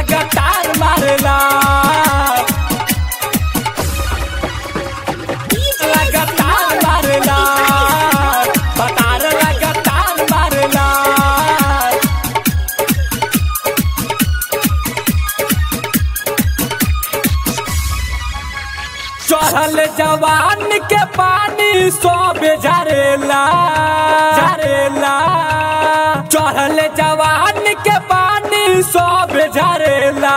लगातार मारेला लगातार मारेला बतार लगातार मारेला चढ़ल जवान के पानी सब झरेला झरेला चढ़ल जवान के पानी सब झरेला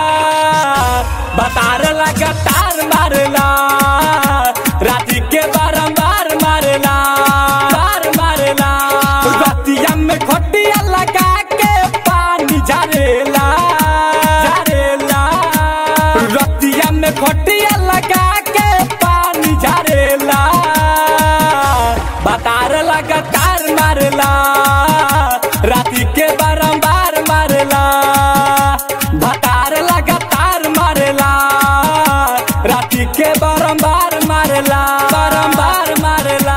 बतार लगातार मारेला राती के बारंबार मारेला बार मारेला रतिया में खटिया लगा के पानी झरेला झरेला रतिया में खटिया लगा के पानी झरेला बतार लगातार मारेला राती के बारंबार मारेला बतार लगातार मारेला राती के बारंबार मारेला बारंबार मारेला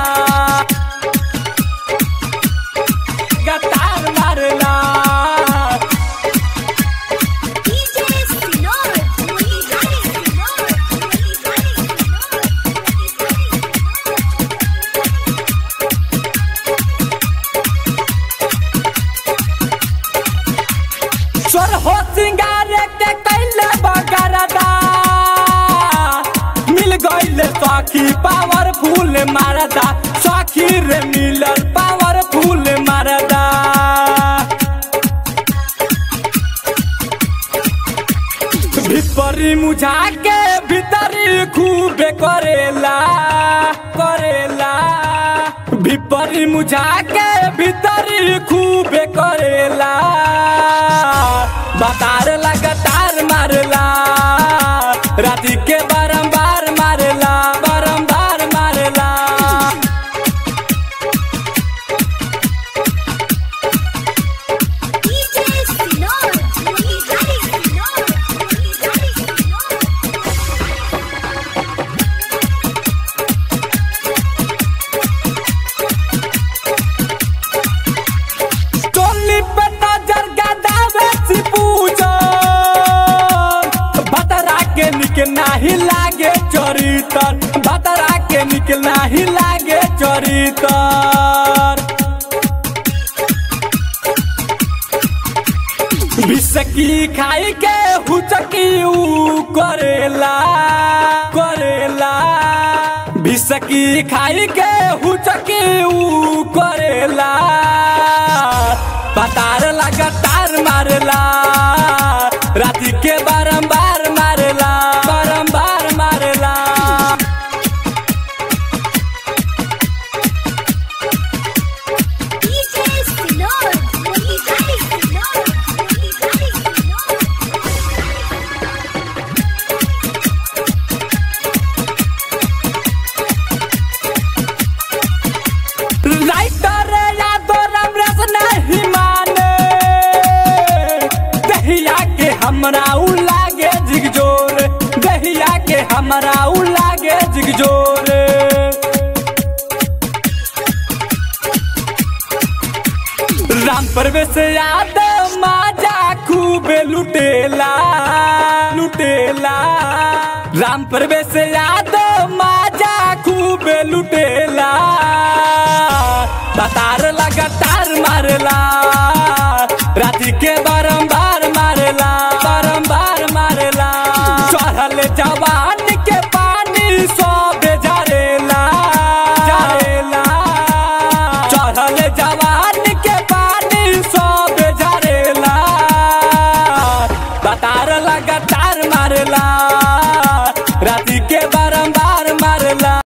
लगातार मारेला DJ Sinor, Mulihari Sinor, Mulihari स्वर हो सिंगार के कैले बगरदा मिल गईले सखी पावरफुल मारदा सखी रे मिलल पावरफुल मारदा भिपरी मुझा के भीतरी खूबे करेला करेला भिपरी मुझा के भीतरी खूबे करेला बतार लगातार मारेला राती के बारंबार मारेला बारंबार मारेला DJ Sinor, Mulihari Sinor, Mulihari Sinor. टोली पे नजर गदावे सी पूजो भतरा के निक नाही लागे चरितर भतरा के निक नाही लागे चरितर बिसकी खाई के हुचकी ऊ करेला करेला बिसकी खाई के हुचकी ऊ करेला पतार लगातार मारेला राती के बारंबार मारेला बारंबार मारेला DJ Sinor, Mulihari Sinor, Mulihari Sinor. Writer Yadav रमरेश नहीं माने दहिया के हमरा उ लागे जिगजोर दहिया के हमरा उ लागे जिगजोर राम प्रवेश यादव माजा खूबे लुटेला लुटेला राम प्रवेश यादव माजा खूबे लुटेला बतार लगातार मारेला राती के बारंबार मारेला बारंबार मारेला चढ़ल जवा